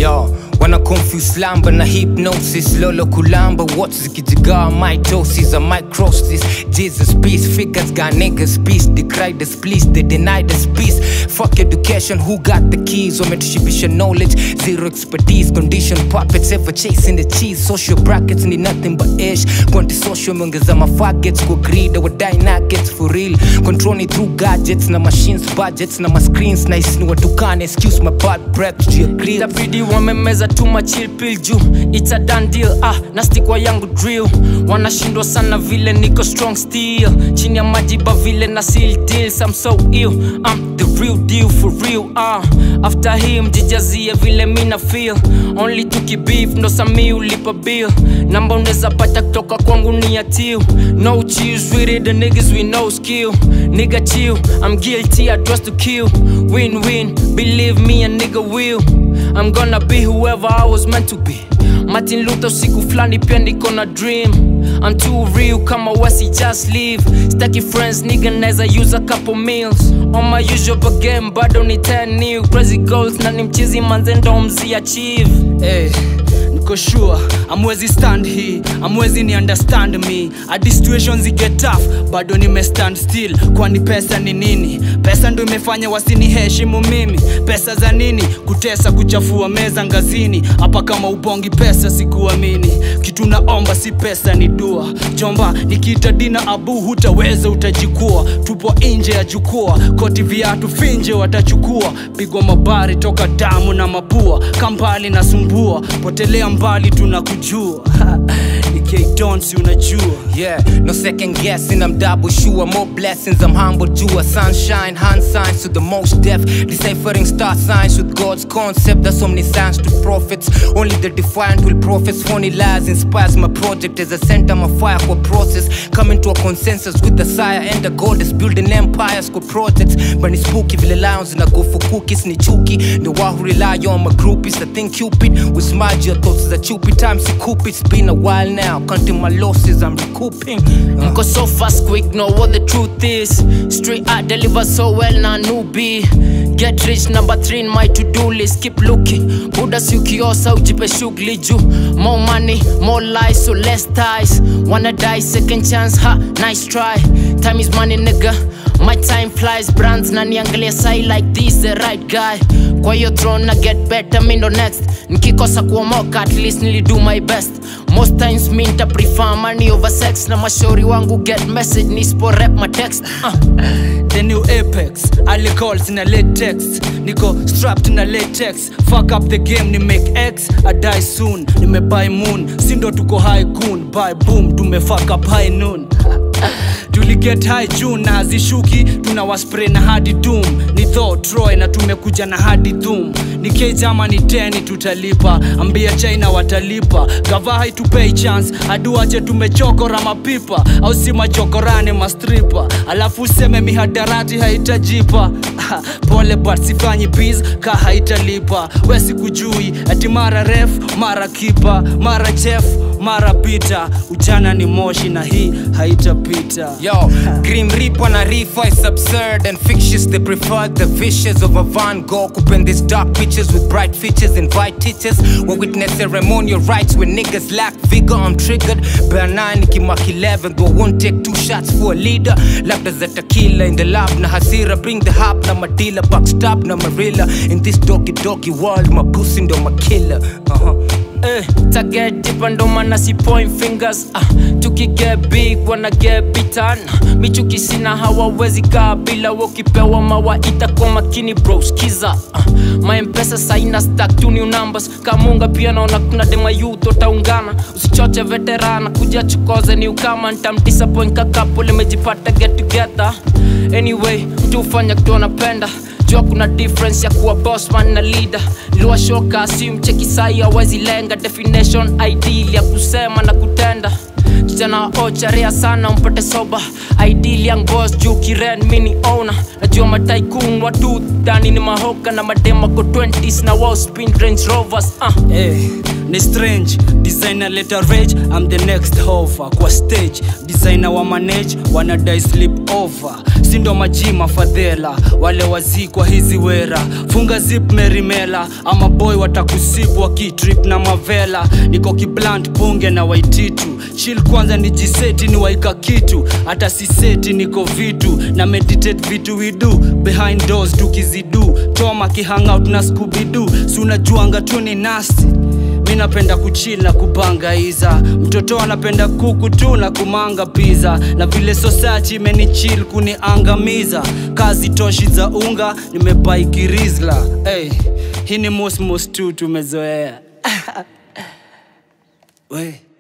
Yo, wanna confuse slumber na hypnosis Lolo kulamba, what's zikijigawa mitosis I might cross this Jesus peace, figures got niggas peace Decry this please, they deny this peace Fuck education, who got the keys Wametushibisha knowledge, zero expertise Condition puppets, ever chasing the cheese Social brackets ni nothing but ish Quanti social meongeza mafagets Kwa greed, wadai nuggets for real Controlling through gadgets na machines budgets na mascreens Nice ni watukane, excuse my bad breath to your grill itabidi wamemeza tu machil pill juu it's a done deal ah nastikwa yangu drill wanashindwa sana vile niko strong still chini ya majiba vile na seal deals I'm so ill I'm the real deal for real ah after him jijazie vile mina feel only tukibeef ndo sami ulipa bill namba unaweza pata kutoka kwangu ni ya till no cheers with it the niggas we no skill nigga chill I'm guilty I trust to kill win win believe me a nigga will I'm gonna be whoever I was meant to be Martin Luther siku flani pia niko na dream I'm too real kama wasi just leave Staki friends nigga naeza use a couple meals On my usual but game bado ni 10 new Crazy goals na ni mchizi manze ndo mzi achieve hey, niko sure amwezi stand hii amwezi ni understand me hadi situations get tough bado nime stand still kwani pesa ni nini pesa ndo imefanya wasiniheshimu mimi pesa za nini kutesa kuchafua meza ngazini hapa kama ubongi pesa sikuamini kitu naomba si pesa ni dua jomba nikiita dina abu hutaweza utajikua tupo nje ya jukwaa koti viatu finje watachukua pigwa mabari toka damu na mapua kambali na sumbua potelea mbali tunakujua nikdonsi unajua Yeah, no second guessing, I'm double sure. More blessings, I'm humble to a sunshine, hand signs to the most deaf. Deciphering star signs with God's concept. That's omniscience to prophets. Only the defiant will prophets. Phony lies inspires my project as I center my fire for process. Coming to a consensus with the sire and the goddess. Building empires for projects. But it's spooky, vile lions and I go for cookies. Ni chuki, the one who rely on my groupies. I think Cupid with smudge your thoughts that Cupid times he coop. It's been a while now, counting my losses, I'm recouping. Uh. Mko so fast quick know what the truth is Street art deliver so well na newbie Get rich number three in my to-do list Keep looking Buda si ukiosa ujipe shughuli juu More money, more lies so less ties Wanna die second chance, ha, nice try Time is money nigga My time flies brands na niangalia sai like this the right guy kwa hiyo throne na get better mi ndo next nikikosa kuomoka at least nilido my best most times mi nita prefer money over sex na mashauri wangu get message nispo rap my text uh. the new apex alcohols na latex niko strapped na latex fuck up the game ni make x i die soon nimebuy moon sindo tuko high goon buy boom tumefuck up high noon tuliget high june na hazishuki tuna waspray na hadi doom ni tho troy na tumekuja na hadi dhum ni kejama ni teni tutalipa ambia china watalipa gava haitupei chance aduache tumechokora mapipa au si machokorane mastripa alafu useme mihadarati haitajipa pole but sifanyi biz ka haitalipa we sikujui ati mara ref mara kipa mara chef mara pita ujana ni moshi na hii haitapita Yo, Grim Reaper na Reaper is absurd and fictitious. They prefer the vicious of a Van Gogh. Open these dark pictures with bright features. Invite teachers. We witness ceremonial rights when niggas lack vigor. I'm triggered. Bear 9, Nicky Mark 11. Though I won't take two shots for a leader. Labda za tequila in the lab na hasira. Bring the hop na madila. Backstab na marilla. In this doggy doggy world, my pussy ndo my killer. Uh-huh. Eh, target deeper ndo maana si point fingers ah, tukiget big wana get bitan michuki sina hawawezi kaa bila wakipewa mawaita kwa makini bro skiza ah, maempesa saina stack tu new numbers kamunga pia naona kuna dema youth wataungana usichoche veterana kuja chokoze ni ukama ntamdisappoint kakapo limejipata get together anyway mtu hufanya kitu anapenda jua kuna difference ya kuwa bossman na leader liwashoka si mcheki sai awezi lenga definition ideal ya kusema na kutenda kijana ocharea sana umpate soba ideal young boss juu kiren mini owner najua mataikun watu dani ni mahoka na madema ko 20s na wao spin range rovers uh. Hey, ni strange designer letter rage I'm the next hover kwa stage designer wa manage wanadai sleep over sindo majima fadhela wale wazikwa hizi wera funga zip merimela ama boy watakusibu wakitrip na mavela niko kiblant bunge na waititu chil kwanza ni jiseti ni waika kitu hata siseti niko vitu na meditate vitu we do behind doors tukizidu toma kihangout na skubidu si unajuanga tu ni nasti mi napenda kuchil na kubangaiza mtoto anapenda kuku tu na kumanga pizza na vile society imenichil kuniangamiza kazi toshi za unga nimebaikirizla hey, hii ni mosmos tu tumezoea we